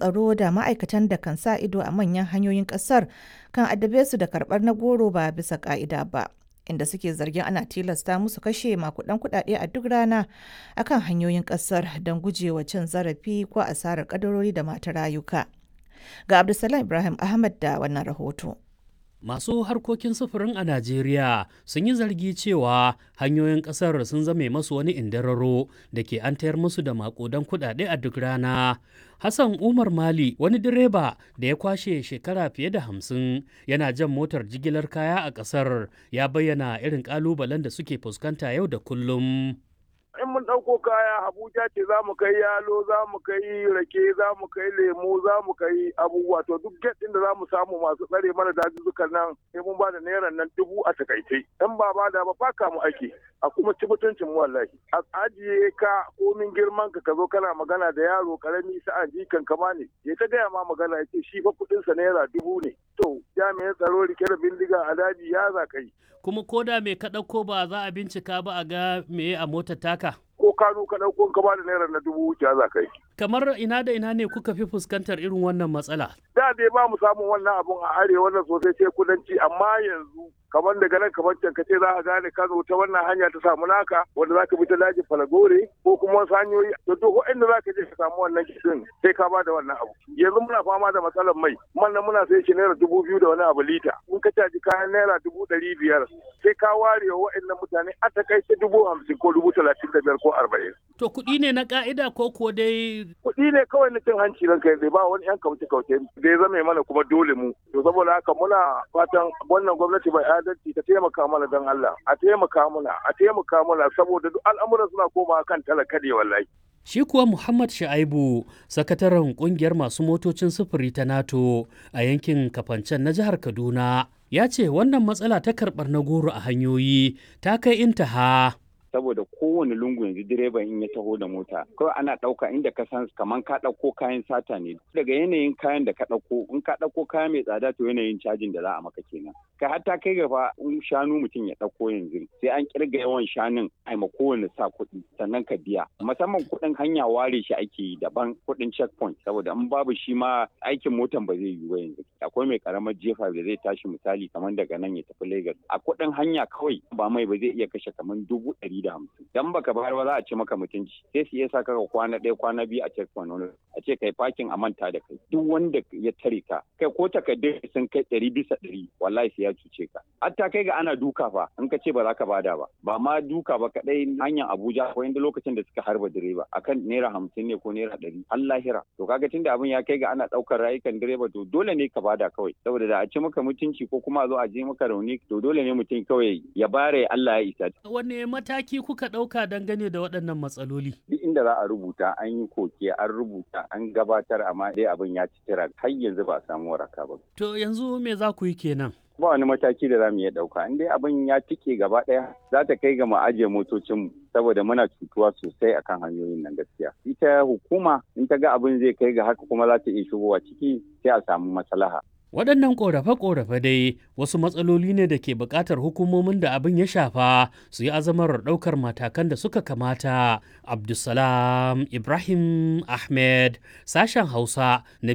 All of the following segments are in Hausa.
tsaro da ma'aikatan da kan sa ido a manyan hanyoyin ƙasar kan addabe su da karɓar na goro ba bisa ƙa'ida ba. Inda suke zargin ana tilasta musu kashe makudan kuɗaɗe a duk rana akan hanyoyin ƙasar don gujewa cin zarafi ko asarar ƙadarori da mata rayuka. Ga Abdulsalam Ibrahim Ahmad da wannan rahoto. Masu harkokin sufurin a Najeriya sun yi zargi cewa hanyoyin ƙasar sun zame masu wani indararo da ke an tayar musu da makudan kuɗaɗe a duk rana. Hassan Umar Mali wani direba da ya kwashe shekara fiye da hamsin yana jan motar jigilar kaya a ƙasar ya bayyana irin ƙalubalen da suke fuskanta yau da kullum. in mun ɗauko kaya Abuja ce za mu kai yalo za mu kai rake za mu kai lemu za mu kai abubuwa to duk get ɗin da za mu samu masu tsare mana dazuzzukan nan sai mun ba da naira nan dubu a takaice in ba ba da ba faka mu ake a kuma ci mutuncin mu wallahi a ajiye ka komin girman ka ka zo kana magana da yaro karami sa'an jikan kama ne ya ta gaya ma magana ya ce shi fa kuɗinsa naira dubu ne to jami'an tsaro rike da bindiga a daji ya za kai kuma ko da mai ka ɗauko ba za a bincika ba a ga me a motar taka. Ko kanu ka ɗauko ka ba da naira na dubu wuce za ka yi. Kamar ina da ina ne kuka fi fuskantar irin wannan matsala? Da dai ba mu samun wannan abun a arewa wannan sosai sai kudanci amma yanzu kamar daga nan kamar can ka ce za a gane ka ta wannan hanya ta samu naka wanda za ka bi ta dajin falagore ko kuma wasu hanyoyi to duk inda za ka je ka samu wannan kishin sai ka ba da wannan abu yanzu muna fama da matsalar mai man nan muna sai shi naira dubu biyu da wani abu lita in ka caji kayan naira dubu ɗari biyar sai ka ware wa waɗannan mutane a takaice dubu hamsin ko dubu talatin da biyar ko arba'in. To kuɗi ne na ƙa'ida ko ko dai. Kuɗi ne kawai na cin hanci ranka yanzu ba wani 'yan kauce kauce da ya zame mana kuma dole mu. To saboda haka muna fatan wannan gwamnati bai adalci ta taimaka mana don Allah a taimaka mana a taimaka mana saboda duk al'amuran suna komawa kan talaka ne wallahi. Shi kuwa Muhammad Sha'aibu, sakataren kungiyar masu motocin sufuri ta NATO a yankin Kafancen na jihar Kaduna, ya ce wannan matsala ta karɓar na goro a hanyoyi ta kai intaha. saboda kowane lungu yanzu direban in ya taho da mota kawai ana ɗauka inda ka san kaman ka ɗauko kayan sata ne daga yanayin kayan da ka ɗauko in ka ɗauko kaya mai tsada to yanayin cajin da za a maka kenan kai hatta kai gaba in shanu mutum ya ɗauko yanzu sai an kirga yawan shanun a ma kowane sa kuɗi sannan ka biya musamman kuɗin hanya ware shi ake yi daban kuɗin checkpoint saboda in babu shi ma aikin motan ba zai yiwu yanzu akwai mai karamar jefa da zai tashi misali kamar daga nan ya tafi Lagos a kuɗin hanya kawai ba mai ba zai iya kashe kamar dubu ɗari da hamsin dan baka bayar ba za a ce maka mutunci sai su iya sa ka kwana ɗaya kwana biyu a checkpoint wani a ce kai parking a manta da kai duk wanda ya tare ka kai ko takardun sun kai ɗari bisa ɗari wallahi sai ya cuce ka hatta kai ga ana duka fa in ka ce ba za ka bada ba ba ma duka ba kaɗai hanyar Abuja ko inda lokacin da suka harba direba akan naira hamsin ne ko naira ɗari har lahira to kaga tunda abin ya kai ga ana ɗaukar rayukan direba to dole ne ka bada kawai saboda da a ce maka mutunci ko kuma a zo a je maka rauni to dole ne mutum kawai ya bare Allah ya isa Wanne mataki kuka ɗauka dangane da waɗannan matsaloli? Duk inda za a rubuta an yi koke an rubuta an gabatar amma dai abin ya ci tira har yanzu ba a samu waraka ba. To yanzu me za ku yi kenan? Ba wani mataki da za mu iya ɗauka in dai abin ya cike gaba ɗaya za ta kai ga mu ajiye motocinmu saboda muna cutuwa sosai akan hanyoyin nan gaskiya. Ita hukuma in ta ga abin zai kai ga haka kuma za ta iya shigowa ciki sai a samu maslaha. Waɗannan ƙorafe-ƙorafe dai wasu matsaloli ne da ke buƙatar hukumomin da abin ya shafa su yi azamar ɗaukar matakan da suka kamata. Abdulsalam Ibrahim Ahmed, sashen Hausa na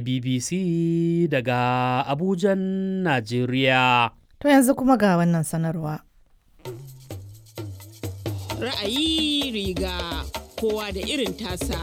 BBC daga Abujan, Najeriya. To yanzu kuma ga wannan sanarwa. Ra'ayi riga kowa da irin tasa.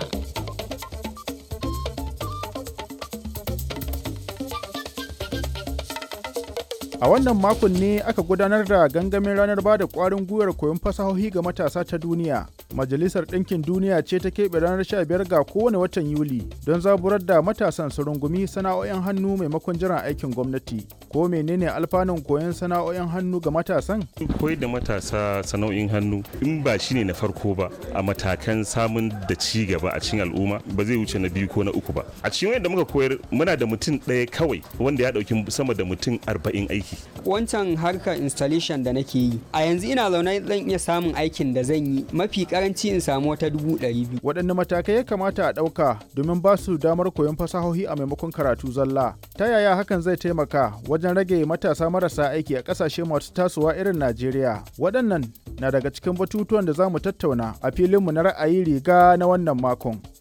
A wannan makon ne aka gudanar da gangamin ranar ba da ƙwarin gwiwar koyon fasahohi ga matasa ta duniya. Majalisar Ɗinkin Duniya ce ta keɓe ranar 15 ga kowane watan Yuli don zaburar da matasan su rungumi sana'o'in hannu maimakon jiran aikin gwamnati. Ko menene alfanun koyon sana'o'in hannu ga matasan? Koyar da matasa sana'o'in hannu in ba shine na farko ba a matakan samun da ci gaba a cikin al'umma ba zai wuce na biyu ko na uku ba. A cikin wanda muka koyar muna da mutum ɗaya kawai wanda ya ɗauki sama da mutum arba'in aiki. Wancan harkar installation da nake yi a yanzu ina zaune zan iya samun aikin da zan yi mafi karanci in samu wata dubu ɗari biyu. Waɗanne matakai ya kamata a ɗauka domin ba su damar koyon fasahohi a maimakon karatu zalla? Ta yaya hakan zai taimaka wajen rage matasa marasa aiki a ƙasashe masu tasowa irin Najeriya? Waɗannan na daga cikin batutuwan da za mu tattauna a filinmu na ra'ayi riga na wannan makon.